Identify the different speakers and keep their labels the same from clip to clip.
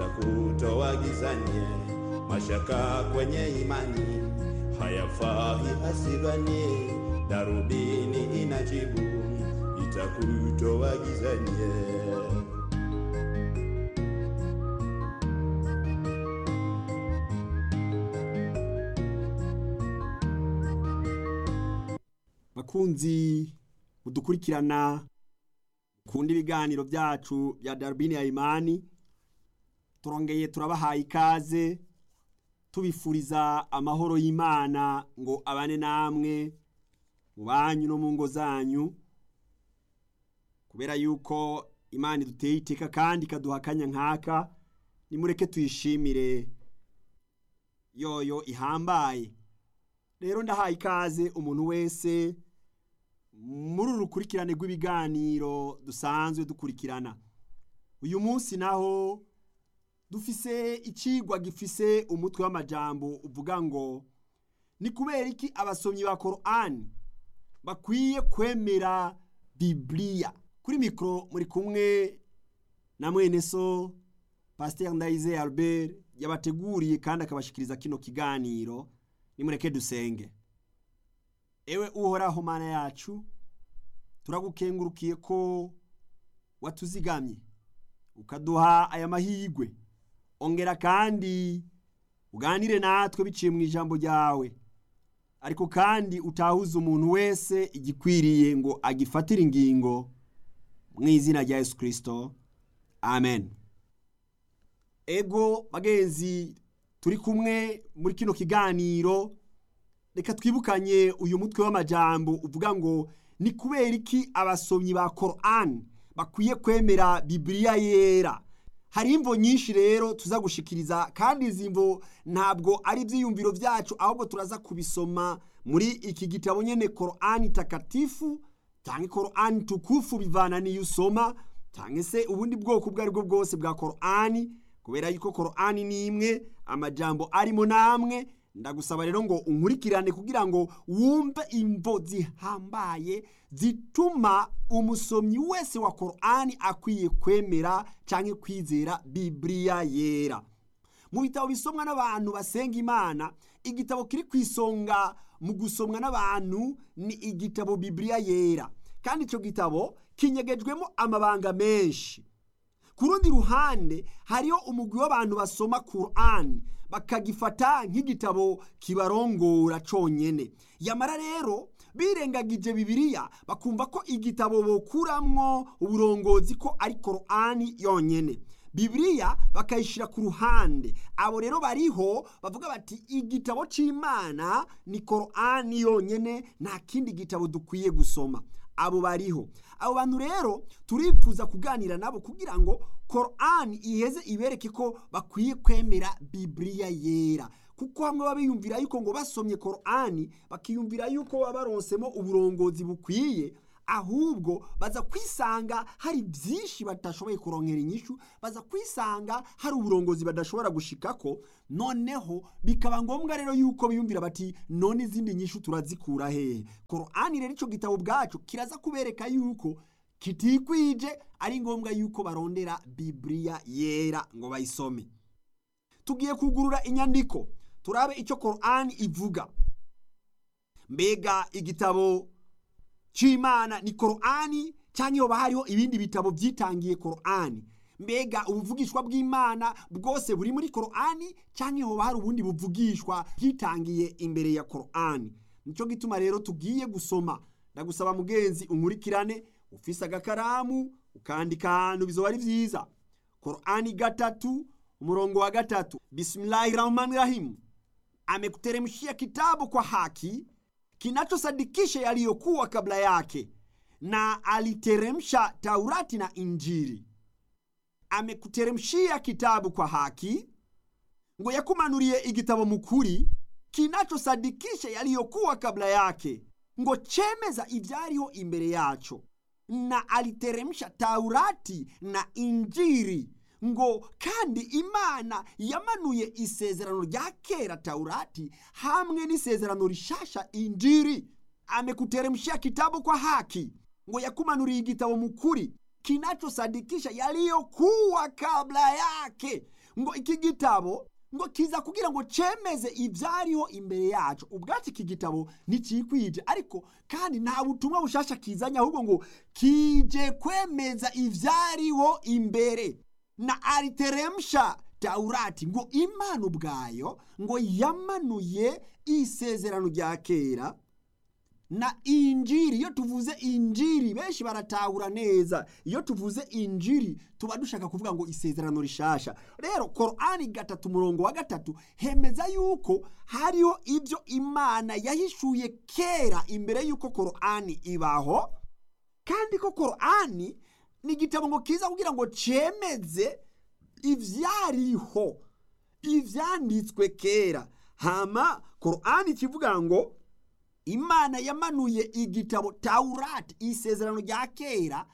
Speaker 1: itakutoa gizani, mashaka kwenye imani hayafai asidhani, darubini inajibu itakutoa gizani.
Speaker 2: bakunzi mudukurikirana kunda ibiganiro byacu bya darubini ya imani turongeye turabahaye ikaze tubifuriza amahoro y'imana ngo abane namwe mu banyu no mu ngo zanyu kubera yuko imana iduteye iteka kandi ikaduha akanya nk'aka nimureke tuyishimire yoyo ihambaye rero ndahaye ikaze umuntu wese muri uru rukurikirane rw'ibiganiro dusanzwe dukurikirana uyu munsi naho dufise ikigwa gifise umutwe w'amajambo uvuga ngo ni kubera iki abasomyi ba korani bakwiye kwemera bibiliya kuri mikoro muri kumwe na mwene so pasiteri ndayize albert yabateguriye kandi akabashikiriza kino kiganiro nimureke dusenge ewe uhoraho mana yacu turagukengurukiye ko watuzigamye ukaduha aya mahirwe ongera kandi uganire natwe biciye mu ijambo ryawe ariko kandi utahuze umuntu wese igikwiriye ngo agifatire ingingo mu izina rya yesu kirisito amen ego bagenzi turi kumwe muri kino kiganiro reka twibukanye uyu mutwe w'amajambo uvuga ngo ni kubera iki abasomyi ba korani bakwiye kwemera bibiliya yera hari imvo nyinshi rero tuza gushikiriza kandi izi mvo ntabwo ari ibyiyumviro byacu ahubwo turaza kubisoma muri iki gitabo nyine korani takatifu cyangwa korani tukufu bivana n'iyo usoma cyangwa se ubundi bwoko ubwo ari bwo bwose bwa korani kubera yuko korani ni imwe amajambo arimo namwe ndagusaba rero ngo unkurikirane kugira ngo wumve imvo zihambaye zituma umusomyi wese wa korani akwiye kwemera cyangwa kwizera bibiliya yera mu bitabo bisomwa n'abantu basenga imana igitabo kiri ku isonga mu gusomwa n'abantu ni igitabo bibiliya yera kandi icyo gitabo kinyegejwemo amabanga menshi ku rundi ruhande hariho umugwi w'abantu basoma korani bakagifata nk'igitabo kibarongora cyonyine yamara rero birengagije bibiliya bakumva ko igitabo bokuramwo uburongozi ko ari korani yonyine bibiliya bakayishyira ku ruhande abo rero bariho bavuga bati igitabo cy'imana ni korani yonyine nta kindi gitabo dukwiye gusoma abo bariho abo bantu rero turifuza kuganira nabo kugira ngo korani iheze ibereke ko bakwiye kwemera bibiliya yera kuko hamwe baba biyumvira yuko ngo basomye korani bakiyumvira yuko baba baronsemo uburongozi bukwiye ahubwo baza kwisanga hari byinshi badashoboye kurongera inyishu baza kwisanga hari uburongozi badashobora gushikako noneho bikaba ngombwa rero yuko biyumvira bati none izindi nyishu turazikura hehe korani rero icyo gitabo bwacu kiraza kubereka yuko kitikwije ari ngombwa yuko barondera bibiliya yera ngo bayisome tugiye kugurura inyandiko turabe icyo korani ivuga mbega igitabo cy'imana ni korani cyangwa iyo hariho ibindi bitabo byitangiye korani mbega ubuvugishwa bw'imana bwose buri muri korani cyangwa iyo hari ubundi buvugishwa byitangiye imbere ya korani nicyo gituma rero tugiye gusoma ndagusaba mugenzi unkurikirane ufise agakaramu ukandika ahantu bizoba ari byiza korani gatatu umurongo wa gatatu bisimilahi rahmani rahimu amekuteremshia kitabu kwa haki kinachosadikisha yaliyokuwa kabla yake na aliteremsha taurati na injili amekuteremshia kitabu kwa haki ngo yakumanuriye igitabo mukuri kinachosadikisha yaliyokuwa kabla yake ngo chemeza ivyariho imbere yaco na aliteremsha taurati na injiri ngo kandi imana yamanuye isezerano rya kera taurati hamwe n'isezerano rishasha injiri amekuteremshia kitabu kwa haki ngo yakumanuriye igitabo mukuri kinachosadikisha yaliyokuwa kabla yake ngo iki gitabo ngo kiza kugira ngo cemeze ivyariho imbere yacu ubwacu iki gitabo ntikikwije ariko kandi nta butumwa bushasha kizanye ahubwo ngo kije kwemeza ivyariho imbere na ariteremsha taurati ngo imana ubwayo ngo yamanuye isezerano rya kera na injiri iyo tuvuze injiri benshi baratahura neza iyo tuvuze injiri tuba dushaka kuvuga ngo isezerano rishasha rero korani gatatu umurongo wa gatatu hemeza yuko hariho ibyo imana yahishuye kera imbere y'uko korani ibaho kandi ko korani ni igitabo ngo kiza kugira ngo cemeze ivyariho ivyanditswe kera hama korani kivuga ngo imana yamanuye igitabo taurati isezerano rya kera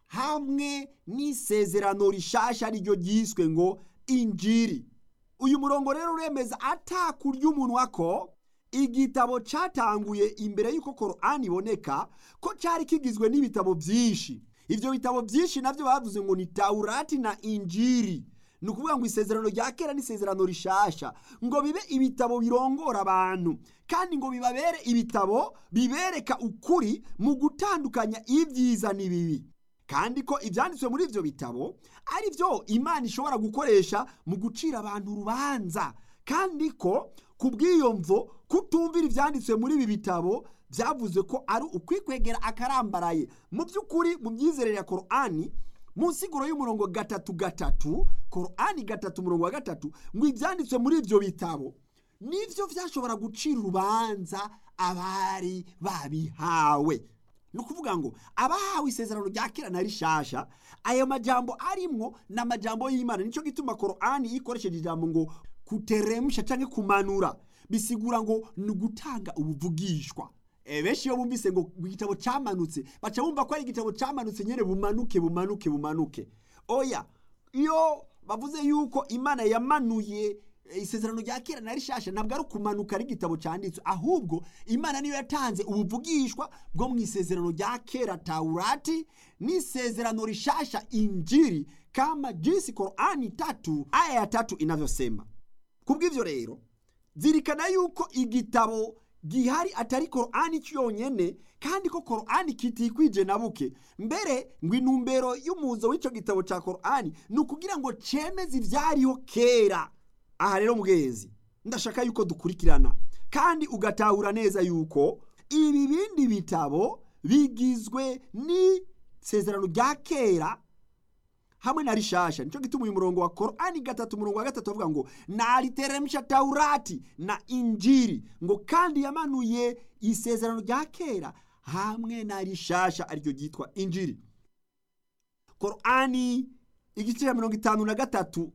Speaker 2: hamwe n'isezerano rishasha ariryo ryiswe ngo injiri uyu murongo rero uremeza atakurya umunwa ko igitabo cyatanguye imbere y'uko korani iboneka ko cyari kigizwe n'ibitabo byinshi ibyo bitabo byinshi nabyo bavuze ngo ni taurati na injiri ni ukuvuga ngo isezerano rya kera n'isezerano rishasha ngo bibe ibitabo birongora abantu kandi ngo bibabere ibitabo bibereka ukuri mu gutandukanya ibyiza n'ibibi kandi ko ibyanditswe muri ibyo bitabo ari byo imana ishobora gukoresha mu gucira abantu urubanza kandi ko ku bw'iyo mvo kutumvira ibyanditswe muri ibi bitabo byavuze ko ari ukwikwegera akarambaraye mu by'ukuri mu myizerere ya korani mu nsiguro y'umurongo gatatu gatatu korani gatatu umurongo wa gatatu ngo ibyanditswe muri ibyo bitabo nibyo byashobora gucira urubanza abari babihawe ni ukuvuga ngo abahawe isezerano rya kera na rishasha ayo majambo arimwo ni amajambo y'imana nicyo gituma korani ikoresheje ijambo ngo kuteremsha cyangwa kumanura bisigura ngo ni ugutanga ubuvugishwa benshi iyo bumvise ngo igitabo cyamanutse baca bumva ko ari igitabo cyamanutse nyine bumanuke bumanuke bumanuke oya iyo bavuze yuko imana yamanuye isezerano rya kera na rishasha ntabwo ari ukumanuka ari igitabo cyanditswe ahubwo imana niyo yatanze ubuvugishwa bwo mu isezerano rya kera taurati n'isezerano rishasha injiri kama jinsi korani tatu aya ya tatu inavyosema kubw'ivyo rero zirikana yuko igitabo gihari atari korani cyonyine kandi ko korani kitikwije na buke mbere ngo intumbero y'umuzo w'icyo gitabo cya korani ni ukugira ngo cemeze ibyariho kera aha rero mugenzi ndashaka yuko dukurikirana kandi ugatahura neza yuko ibi bindi bitabo bigizwe n'isezerano rya kera hamwe na rishasha nicyo gituma uyu murongo wa korani gatatu umurongo wa gatatu bavuga ngo nariteremsha taurati na injiri ngo kandi yamanuye isezerano rya kera hamwe na rishasha ariryo ryitwa injiri korani igice cya mirongo itanu na gatatu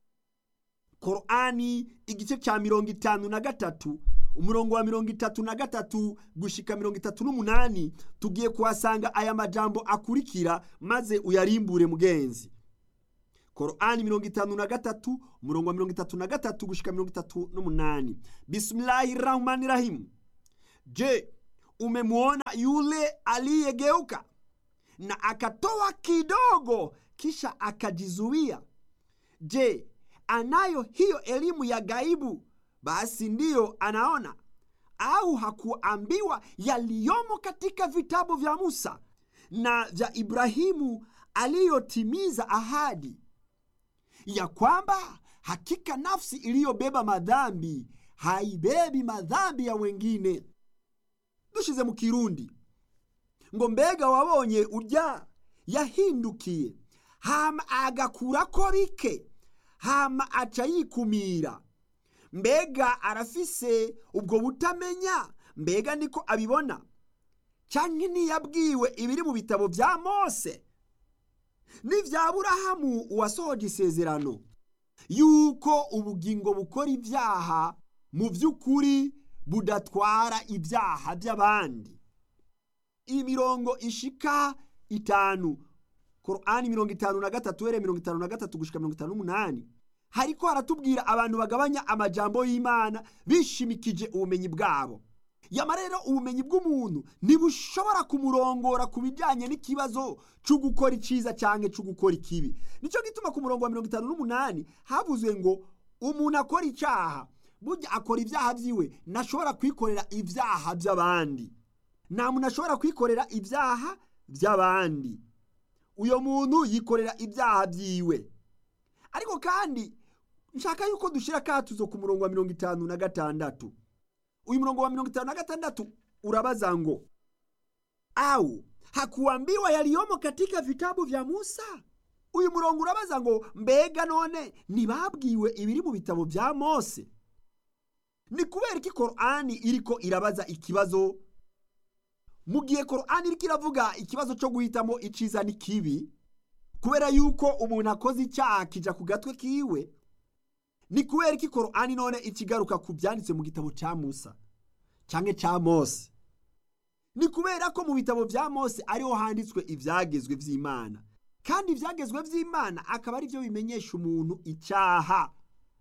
Speaker 2: korani igice cya mirongo itanu na gatatu umurongo wa mirongo itatu na gatatu gushika mirongo itatu n'umunani tugiye kuhasanga aya majambo akurikira maze uyarimbure mugenzi korani mirongo itanu na gatatu umurongo wa mirongo itatu na gatatu gushika mirongo itatu n'umunani bismillahi rahmani rahimu je umemwona yule aliyegeuka na akatoa kidogo kisha akajizuia je anayo hiyo elimu ya gaibu basi ndiyo anaona au hakuambiwa yaliyomo katika vitabu vya musa na vya ibrahimu aliyotimiza ahadi ya kwamba hakika nafsi iliyobeba madhambi haibebi madhambi ya wengine dushize mu kirundi ngo mbega wabonye urya yahindukiye hama agakurako bike hama aca yikumira mbega arafise ubwo butamenya mbega niko abibona canke ntiyabwiwe ibiri mu bitabo vya mose n'ivya burahamu uwasohoje isezerano yuko ubugingo bukora ibyaha mu by'ukuri budatwara ibyaha by'abandi imirongo ishika itanu korani mirongo itanu na gatatu were mirongo itanu na gatatu gushika mirongo itanu n'umunani hariko haratubwira abantu bagabanya amajambo y'imana bishimikije ubumenyi bwabo yama rero ubumenyi bw'umuntu ntibushobora kumurongora ku bijyanye n'ikibazo cyo gukora icyiza cyangwa cyo gukora ikibi nicyo gituma ku murongo wa mirongo itanu n'umunani havuzwe ngo umuntu akora icyaha burya akora ibyaha byiwe ntashobora kwikorera ibyaha by'abandi nta muntu ashobora kwikorera ibyaha by'abandi uyu muntu yikorera ibyaha byiwe ariko kandi nshaka yuko dushyira akatuzo ku murongo wa mirongo itanu na gatandatu uyu murongo wa mirongo itanu na gatandatu urabaza ngo au hakuambiwa yaliyomo katika vitabu vya musa uyu murongo urabaza ngo mbega none ntibabwiwe ibiri mu bitabo bya mose ni kubera ko korani iriko irabaza ikibazo mu gihe korani iriko iravuga ikibazo cyo guhitamo iciza n'ikibi kubera yuko umuntu akoze icyaha kija ku gatwe kiwe ni kubera ko korani none ikigaruka ku byanditse mu gitabo cya musa cyangwa cya mose ni kubera ko mu bitabo bya mose ariho handitswe ibyagezwe by'imana kandi ibyagezwe by'imana akaba ari byo bimenyesha umuntu icyaha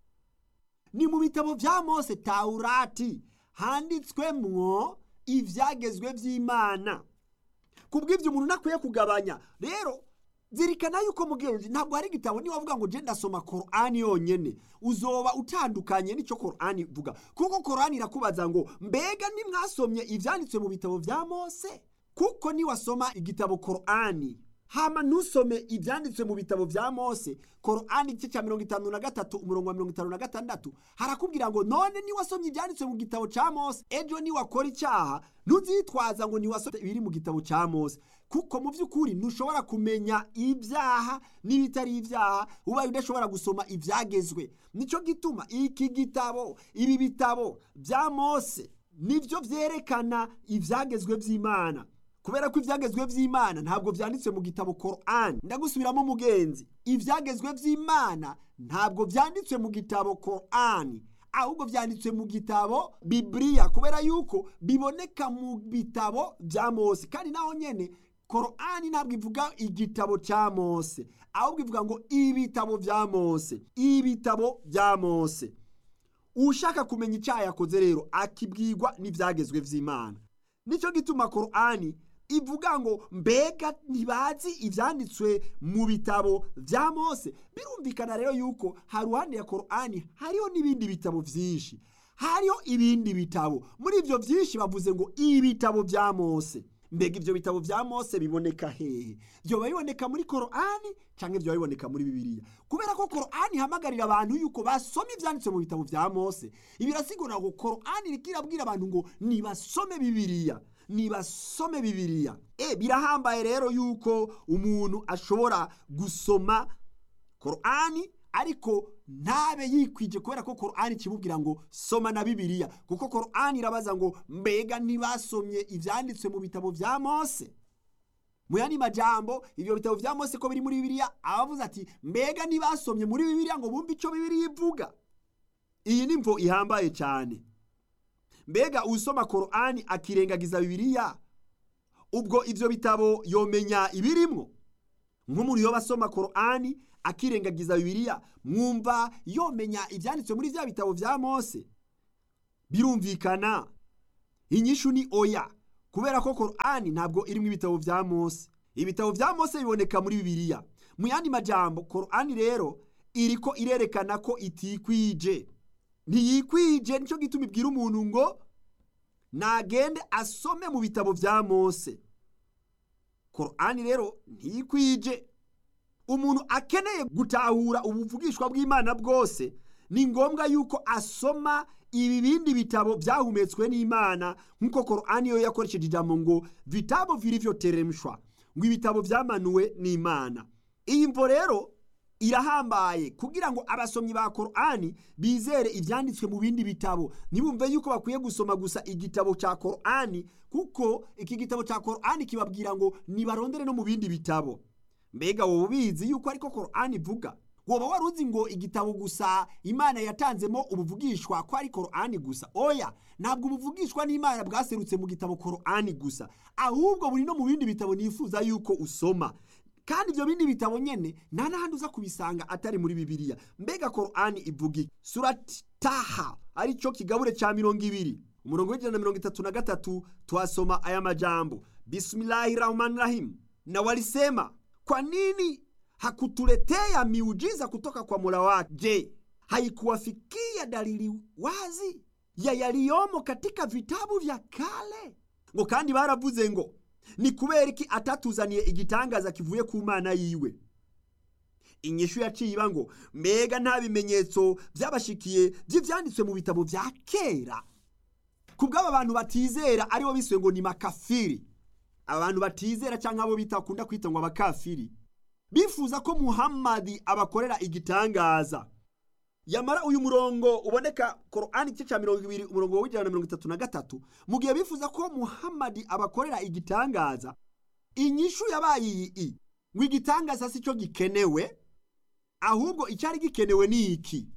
Speaker 2: ni mu bitabo bya mose tawurati handitswemwo ibyagezwe by'imana ku bw'ibyo umuntu ntakwiye kugabanya rero zirikana yuko mugenzi ntabwo hari igitabo niba wavuga ngo je ndasoma korani yonyene uzoba utandukanye n'icyo korani ivuga kuko korani irakubaza ngo mbega ntimwasomye ibyanditswe mu bitabo bya mose kuko niwasoma igitabo korani hama ntusome ibyanditswe mu bitabo bya mose korani igice cya mirongo itanu na gatatu umurongo wa mirongo itanu na gatandatu harakubwira ngo none niwasomye ibyanditswe mu gitabo cya mose ejo niwakora icyaha ntuzitwaza ngo niwasomye ibiri mu gitabo cya mose kuko mu by'ukuri ntushobora kumenya ibyaha n'ibitari ibyaha ubaye udashobora gusoma ibyagezwe nicyo gituma iki gitabo ibi bitabo bya mose nibyo byerekana ibyagezwe by'imana kubera ko ibyagezwe by'imana ntabwo byanditse mu gitabo korani ndagusubiramo umugenzi ibyagezwe by'imana ntabwo byanditswe mu gitabo korani ahubwo byanditswe mu gitabo bibiriya kubera yuko biboneka mu bitabo bya mose kandi naho nyine korani ntabwo ivuga igitabo cya mose ahubwo ivuga ngo ibitabo bya mose ibitabo bya mose ushaka kumenya icyaha yakoze rero akibwirwa n'ibyagezwe by'imana nicyo gituma korani ivuga ngo mbega ntibazi ibyanditswe mu bitabo bya mose birumvikana rero yuko haruhande ya korani hariho n'ibindi bitabo byinshi hariho ibindi bitabo muri ibyo byinshi bavuze ngo ibitabo bya mose mbega ibyo bitabo bya mose biboneka hehe byoba biboneka muri korani cyangwa byoba biboneka muri bibiliya kubera ko korani ihamagarira abantu yuko basoma ibyanditse mu bitabo bya mose ibi birasigura ngo korani iriko irabwira abantu ngo nibasome bibiliya nibasome bibiliya e birahambaye rero yuko umuntu ashobora gusoma korani ariko ntabe yikwije kubera ko korani kimubwira ngo soma na bibiliya kuko korani irabaza ngo mbega ntibasomye ibyanditswe mu bitabo bya mose mu yandi majambo ibyo bitabo bya mose ko biri muri bibiliya abavuze ati mbega ntibasomye muri bibiliya ngo bumve icyo bibiliya ivuga iyi ni mvo ihambaye cyane mbega usoma korani akirengagiza bibiliya ubwo ibyo bitabo yomenya ibirimwo nk'umuntu yoba asoma korani akirengagiza bibiliya mwumva yomenya ibyanditswe muri bya bitabo bya mose birumvikana inyishu ni oya kubera ko korani ntabwo irimo ibitabo bya mose ibitabo bya mose biboneka muri bibiliya mu yandi majambo korani rero iriko irerekana ko itikwije ntiyikwije nicyo gituma ibwira umuntu ngo nagende asome mu bitabo bya mose korani rero ntiyikwije umuntu akeneye gutahura ubuvugishwa bw'imana bwose ni ngombwa yuko asoma ibi bindi bitabo byahumetswe n'imana nk'uko korani yo yakoresheje ijambo ngo vitabo vilivyoteremshwa ngo ibitabo byamanuwe n'imana iyi mvo rero irahambaye kugira ngo abasomyi ba korani bizere ibyanditswe mu bindi bitabo ntibumve yuko bakwiye gusoma gusa igitabo cya korani kuko iki gitabo cya korani kibabwira ngo nibarondere no mu bindi bitabo mbega wowe ubizi yuko ariko korani ivuga woba wari uzi ngo igitabo gusa imana yatanzemo ubuvugishwa ko ari korani gusa oya ntabwo ubuvugishwa n'imana bwaserutse mu gitabo korani gusa ahubwo buri no mu bindi bitabo nifuza yuko usoma kandi ibyo bindi bitabo nyene nta n'ahandi uza kubisanga atari muri bibiliya mbega korani ivuga iki surati taha aricyo kigabure cya mirongo ibiri umurongo w'ijana na mirongo itatu na gatatu twasoma aya majambo bismillahi rahmani rahim na walisema kwa nini hakutuletea miujiza kutoka kwa mola wake je haikuwafikia dalili wazi ya yaliyomo katika vitabu vya kale ngo kandi baravuze ngo ni kubera iki atatuzaniye igitangaza kivuye ku mana yiwe inyishu yaciye iba ngo mbega nta bimenyetso byabashikiye by'ibyanditswe mu bitabo bya kera ku bw'aba bantu batizera aribo bisuye ngo ni makafiri abantu batizera cyangwa abo bitakunda kwita ngo abakafiri bifuza ko muhammadi abakorera igitangaza yamara uyu murongo uboneka korani igice cya mirongo ibiri umurongo w'ijana na mirongo itatu na gatatu mu gihe bifuza ko muhammadi abakorera igitangaza inyishu yabaye iyi ngo igitangaza si cyo gikenewe ahubwo icyari gikenewe ni iki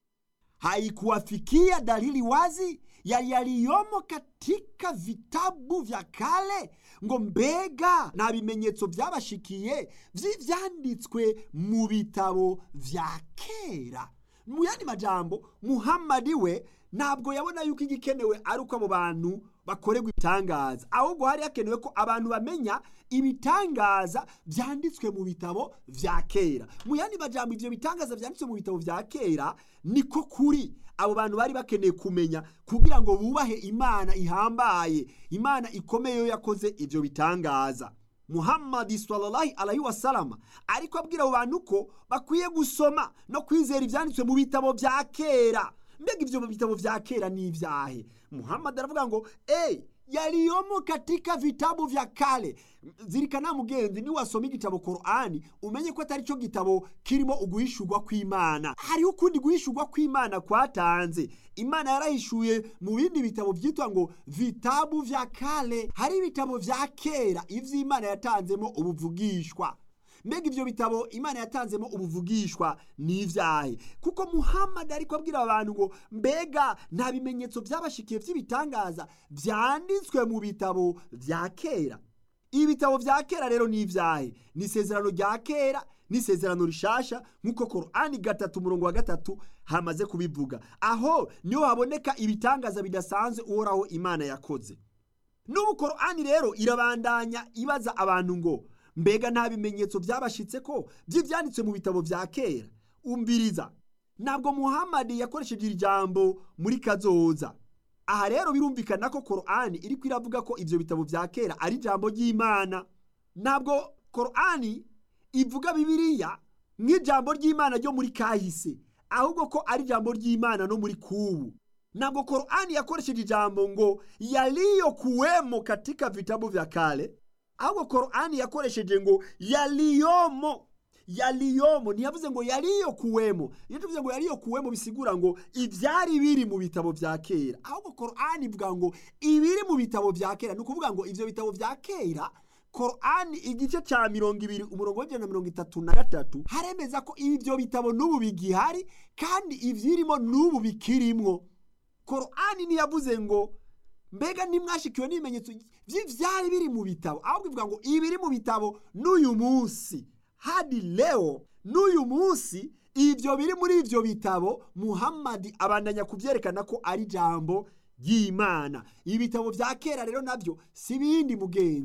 Speaker 2: haikuwafikia dalili wazi ya yaliyomo katika vitabu vya kale ngo mbega nta bimenyetso byabashikiye by'ibyanditswe mu bitabo vya kera mu yandi majambo muhammadi we ntabwo yabona yuko igikenewe ari uko abo bantu bakorerwa ibitangaza ahubwo hari hakenewe ko abantu bamenya ibitangaza byanditswe mu bitabo vya kera mu yandi majambo ivyo bitangaza byanditswe mu bitabo vya kera niko kuri abo bantu bari bakeneye kumenya kugira ngo bubahe imana ihambaye imana ikomeye yo yakoze ivyo bitangaza muhammadi sallallahu alaihi wasalama ariko abwira abo bantu ko bakwiye gusoma no kwizera ivyanditswe mu bitabo vya kera mbega ivyo bitabo vya kera ni ivyahe muhammadi aravuga ngo ey yaliyomo katika vitabu vya kale zirikana mugenzi niwasoma igitabo korani umenye ko atari cyo gitabo kirimo uguhishurwa kw'imana hariho ukundi guhishurwa kw'imana kwatanze imana yarahishuye mu bindi bitabo byitwa ngo vitabu vya kale hari ibitabo vya kera ivy'imana yatanzemo ubuvugishwa mbega ivyo bitabo imana yatanzemo ubuvugishwa ni ivyahe kuko muhammad ariko abwira abantu ngo mbega nta bimenyetso byabashikiye vy'ibitangaza vyanditswe mu bitabo vya kera ibitabo vya kera rero ni ivyahe ni isezerano rya kera n'isezerano rishasha nk'uko korani gatatu umurongo wa gatatu hamaze kubivuga aho niho haboneka ibitangaza bidasanzwe uhoraho imana yakoze n'ubu korani rero irabandanya ibaza abantu ngo mbega nta bimenyetso byabashitse ko by'ibyanditswe mu bitabo vya kera umbiriza ntabwo muhammadi yakoresheje iri jambo muri kazoza aha rero birumvikana ko korani iri iravuga ko ibyo bitabo vya kera ari ijambo ry'imana ntabwo korani ivuga bibiliya nk'ijambo ry'imana ryo muri kahise ahubwo ko ari ijambo ry'imana no muri kubu ntabwo korani yakoresheje ijambo ngo yaliyokuwemo katika vitabu vya kale ahubwo korani yakoresheje ngo yaliyomo yaliyomo ntiyavuze ngo yaliyokuwemo iyo tuvuze ngo yaliyokuwemo bisigura ngo ibyari biri mu bitabo vya kera ahubwo korani ivuga ngo ibiri mu bitabo vya kera ni ukuvuga ngo ivyo bitabo vya kera korani igice ca mirongo ibiri umurongo w'ijana na mirongo itatu na gatatu haremeza ko ivyo bitabo n'ubu bigihari kandi ivyirimo n'ubu bikirimwo korani ntiyavuze ngo mbega ntimwashikiwe n'ibimenyetso by'ibyari biri mu bitabo ahubwo ivuga ngo ibiri mu bitabo n'uyu munsi hadi leo n'uyu munsi ibyo biri muri ibyo bitabo muhammadi abandanya kubyerekana ko ari ijambo ry'imana ibitabo bya kera rero nabyo si ibindi mugenzi